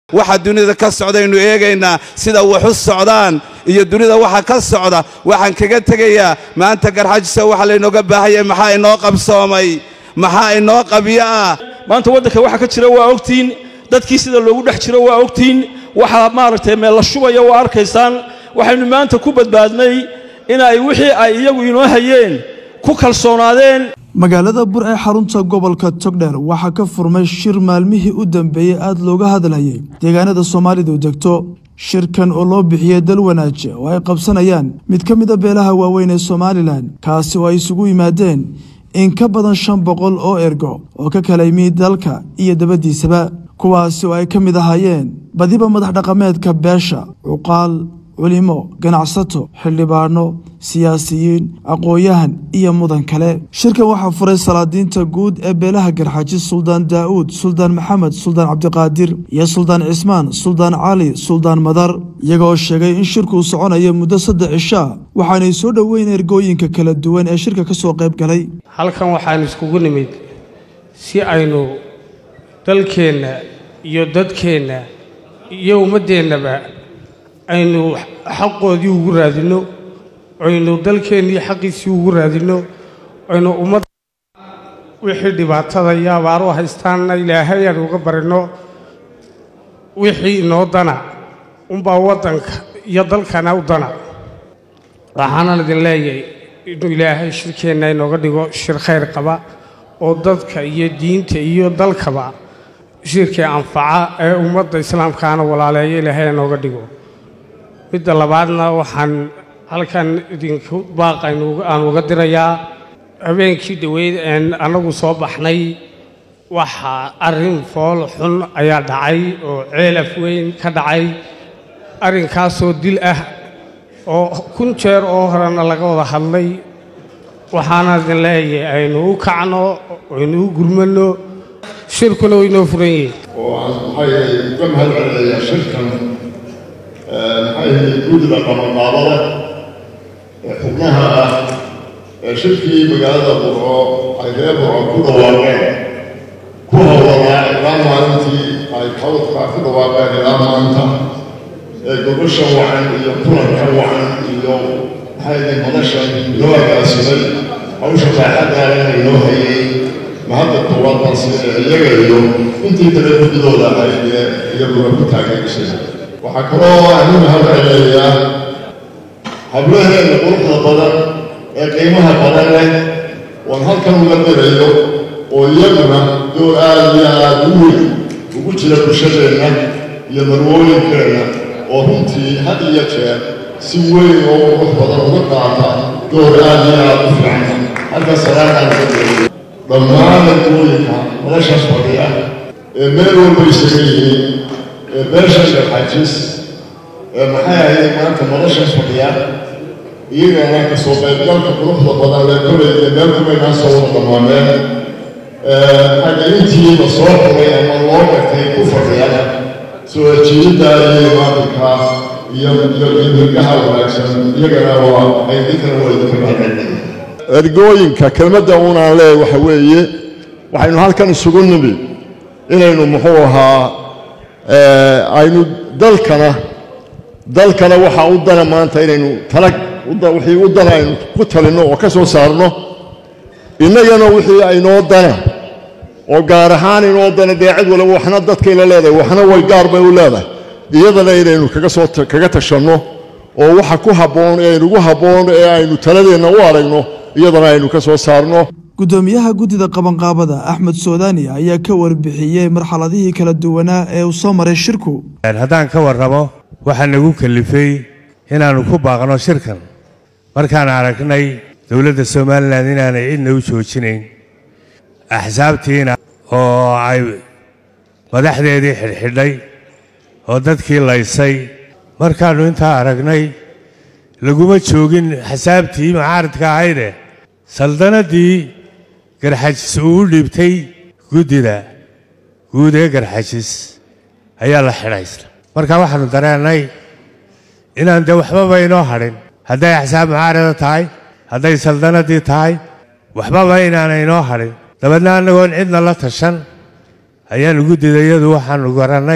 waxa dunida ka socdaynu eegaynaa sida wax u socdaan iyo dunida waxa ka socda waxaan kaga tegayaa maanta garxajisa waxa laynooga baahanyay maxaa inoo qabsoomay maxaa inoo qabyo ah maanta waddanka waxa ka jira waa ogtiin dadkii sida loogu dhex jiro waa ogtiin waxa maaragtay meel la shubaya waa arkaysaan waxaynu maanta ku badbaadnay inay wixii ay iyagu inoo hayeen ku kalsoonaadeen magaalada bur ee xarunta gobolka togdheer waxaa ka furmay shir maalmihii u dambeeyey aada looga hadlayay deegaanada soomaalidu degto shirkan oo loo bixiyey dal wanaaje oo ay qabsanayaan mid ka mid a beelaha waaweyn ee somalilan kaasi oo ay isugu yimaadeen in ka badan shan boqol oo ergo oo ka kala yimid dalka iyo dabaddiisaba kuwaasi oo ay ka mid ahaayeen badiba madax dhaqameedka beesha cuqaal culimo ganacsato xildhibaano siyaasiyiin aqoon-yahan iyo mudan kale shirkan waxaa furay salaadiinta guud ee beelaha garxaaji suldaan daa'uud suldaan maxamed suldaan cabdiqaadir iyo suldaan cismaan suldaan cali suldaan madar iyagoo sheegay in shirkuu soconayo muddo saddex cishaa waxaanay soo dhoweyn ergooyinka kala duwan ee shirka ka soo qayb galay halkan waxaan iskugu nimid si aynu dalkeenna iyo dadkeenna iyo ummaddeennaba aynu xaqoodii ugu raadinno aynu dalkeennii xaqiisii ugu raadinno aynu ummadda wixii dhibaatada iyo abaaru haystaanna ilaahay aan uga barinno wixii inoo dana unbaa waddanka iyo dalkana u dana waxaanan idin leeyahay inuu ilaahay shirkeenna inooga dhigo shir khayr qaba oo dadka iyo diinta iyo dalkaba shirkii anfaca ee ummadda islaamkaana walaaleeya ilaahay inooga dhigo midda labaadna waxaan halkan idinku baaqaynu aan uga dirayaa habeenkii dhoweyd een annagu soo baxnay waxaa arrin fool xun ayaa dhacay oo ceelaf weyn ka dhacay arrinkaasoo dil ah oo kun jeer oo horena laga wada hadlay waxaana idin leeyahay aynu u kacno aynu u gurmanno shirkuna waynoo furan yihiin oo aan maxay uga mahad celinayaa shirkan maxay guddiga qabanqaabada ee xubnaha ah ee shirkii magaalada burco ay reer burco ku dhawaaqeen ku howlanaa ilaa maalintii ay hawdka ku dhawaaqeen ilaa maanta ee gobasha wacan iyo kulanka wacan iyo maxay madashan inoo agaasimay hawsha baaxadaalana inoo hayay mahadda koowaad balse iyaga iyo intii kale guddidooda ahayd ee iyaguna ku taageerisay waxaa kaloo aan u mahad celinayaa hablaheenna quruxda badan ee qiimaha badan leh oon halkan uga dirayo oo iyaguna door aada iyo aada u weyn ugu jira bulshadeenna iyo marwooyinkeenna oo runtii had iyo jeer si weyn oo qurux badan uga qaata door aada iyo aada u fiican halka salaataan ka dirayo dhammaan ergooyinka madashaas fadhiya ee meel walba isaga yihiin ee beesha sharxajis ee maxay ahayd maanta madashaas fadhiya iyagana ka soo qaybgalka quruxda badan lee kolay ee meel kumaynaa soo wada dhammaameen xagaintiiba soo xuray ama loo gartay ku fadhiya soo ajiibidda iyo maalinka iyo iyo hirgaha wanaagsan iyagana waa ay dinkana waa idinka mahadcelinayaa ergooyinka kelmadda uunaan leeyahay waxa weeye waxaynu halkan isugu nimi inaynu muxuu ahaa aynu dalkana dalkana waxaa u dana maanta inaynu talag wixii u dana aynu ku talinno oo ka soo saarno innagana wixii aynoo dana oo gaar ahaan inoo dana dee cid waliba waxna dadkayla leedahay waxna way gaar bay u leedahay iyadana inaynu kaga soo kaga tashanno oo waxa ku habboon ee aynugu habboon ee aynu taladeenna u aragno iyadana aynu ka soo saarno guddoomiyaha guddida qabanqaabada axmed soodani ayaa ka warbixiyey marxaladihii kala duwanaa ee uu soo maray shirku haddaan ka warramo waxaa nagu kalifay inaannu ku baaqno shirkan markaan aragnay dowladda somalilan inaanay cidna u joojinayn axsaabtiina oo ay madaxdeedii xidhxidhay oo dadkii laysay markaannu intaa aragnay laguma joogin xasaabtii macaaridka ahayde saldannaddii garxajis uu u dhiibtay guddida guud ee garxajis ayaa la xidhaysna marka waxaannu dareennay inaan dee waxbaba inoo hadhin hadday axsaab mucaarida tahay hadday saldannaddii tahay waxbaba inaana inoo hadhin dabeedna annagoon cidna la tashan ayaannu guddida iyadu waxaannu garannay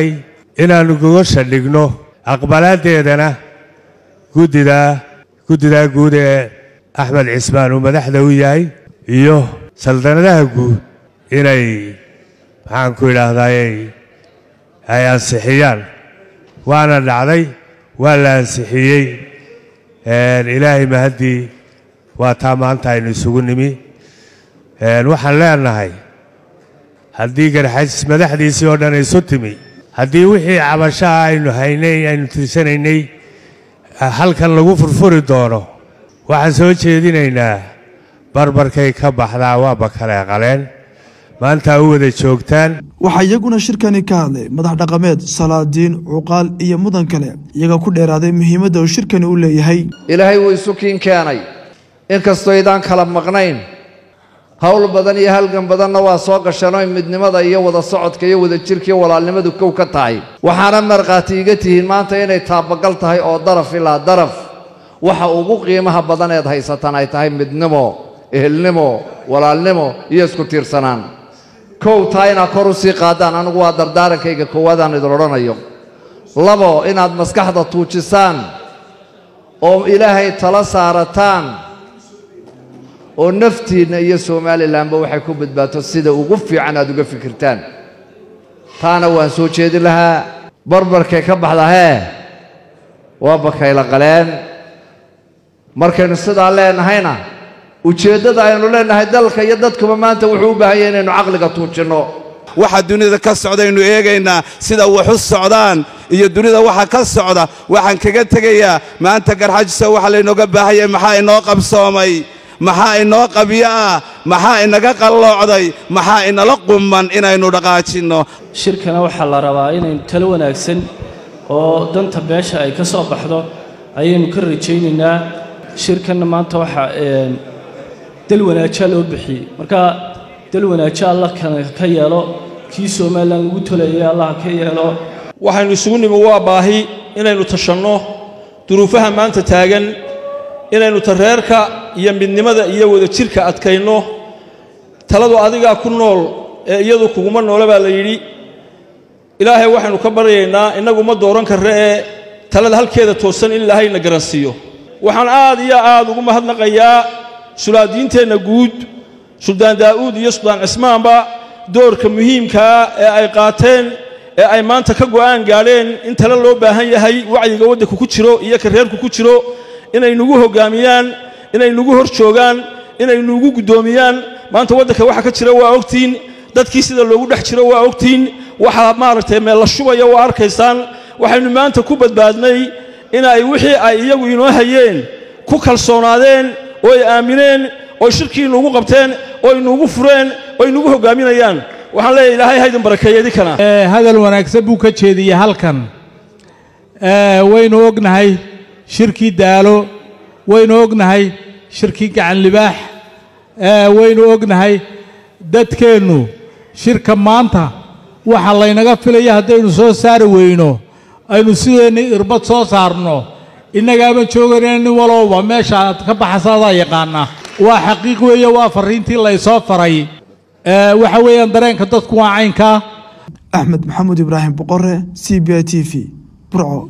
inaannu gogosha dhigno aqbalaaddeedana guddidaa guddidaa guud ee axmed cismaan uu madaxda u yahay iyo saldanadaha guud inay maxaan ku idhaahdaayey ay ansixiyaan waana dhacday waa la ansixiyey ilaahay mahaddii waa taa maanta aynu isugu nimi waxaan leenahay haddii garxajis madaxdiisii oo dhan isu timi haddii wixii cabashaha aynu haynay aynu tirsanaynay halkan lagu furfuri doono waxaan soo jeedinaynaa barbarkay ka baxdaa waaba kale qaleen maanta u wada joogtaan waxaa iyaguna shirkani ka hadlay madax dhaqameed salaadiin cuqaal iyo mudan kale iyaga ku dheeraaday muhiimadda uu shirkani u leeyahay ilaahay wuu isu kiin keenay inkastoo idaan kala maqnayn howl badan iyo halgan badanna waa soo gasheenoo midnimada iyo wada socodka iyo wada jirka iyo walaalnimadu kow ka tahay waxaana markhaati iga tihiin maanta inay taabagal tahay oo daraf ilaa daraf waxa ugu qiimaha badan eed haysataan ay tahay midnimo ehelnimo walaalnimo iyo isku tiirsanaan kow taa inaad kor u sii qaadaan anigu waa dardaarankayga koowaadaan idin odhanayo labo inaad maskaxda tuujisaan oo ilaahay tala saarataan oo naftiinna iyo somalilanba waxay ku badbaato sida ugu fiican aad uga fikirtaan taana waan soo jeedin lahaa barbarkay ka baxda hee waa bakayla qaleen markaynu sidaa leenahayna ujeeddada aynu leenahay dalka iyo dadkuba maanta wuxuu u baahan yahay inaynu caqliga tuujinno waxa dunida ka socdaynu eegaynaa sida wax u socdaan iyo dunida waxa ka socda waxaan kaga tegayaa maanta garxajisa waxa laynooga baahanyay maxaa inoo qabsoomay maxaa inoo qabyo ah maxaa inaga qalloocday maxaa inala qumman inaynu dhaqaajinno shirkana waxaa la rabaa inaynu talo wanaagsan oo danta beesha ay ka soo baxdo ayaynu ka rajaynaynaa shirkanna maanta waxaa dal wanaajaa loo bixiyey marka dal wanaajo allah ka yeelo kii somalilan lagu tolayay allah ka yeelo waxaynu isugu nimi waa baahi inaynu tashanno duruufaha maanta taagan inaynu tareerka iyo midnimada iyo wadajirka adkayno taladu adigaa ku nool ee iyadu kuguma noole baa la yidhi ilaahay waxaynu ka baryaynaa innagu ma dooran karre ee talada halkeeda toosan in ilaahayna garansiiyo waxaan aad iyo aad ugu mahadnaqayaa sulaadiinteenna guud suldaan daa'uud iyo suldaan cismaanba doorka muhiimkaa ee ay qaateen ee ay maanta ka go'aan gaadheen in tale loo baahan yahay wacyiga waddanka ku jiro iyo kareerku ku jiro inay nugu hoggaamiyaan inay nugu hor joogaan inay nugu guddoomiyaan maanta waddanka waxa ka jira waa ogtiin dadkii sida loogu dhex jiro waa ogtiin waxa maaragtay meel la shubaya waa arkaysaan waxaynu maanta ku badbaadnay inay wixii ay iyagu inoo hayeen ku kalsoonaadeen oo ay aamineen oo shirkii nuugu qabteen oo ay nuugu fureen oo ay nugu hoggaaminayaan waxaan leeyahay ilaahay haydin barakeeya idinkana hadal wanaagsan buu ka jeediyey halkan waynu ognahay shirkii daalo waynu ognahay shirkii gacan libaax waynu ognahay dadkeennu shirka maanta waxa laynaga filaya haddaynu soo saari weyno aynu sideenni irbad soo saarno innagaaban joogayna nin walowba meesha aad ka baxasaadaa yaqaana waa xaqiiq weeye waa farriintii laysoo faray waxa weeyaan dareenka dadku waa caynkaa axmed maxamuud ibraahim boqore c b i t v burco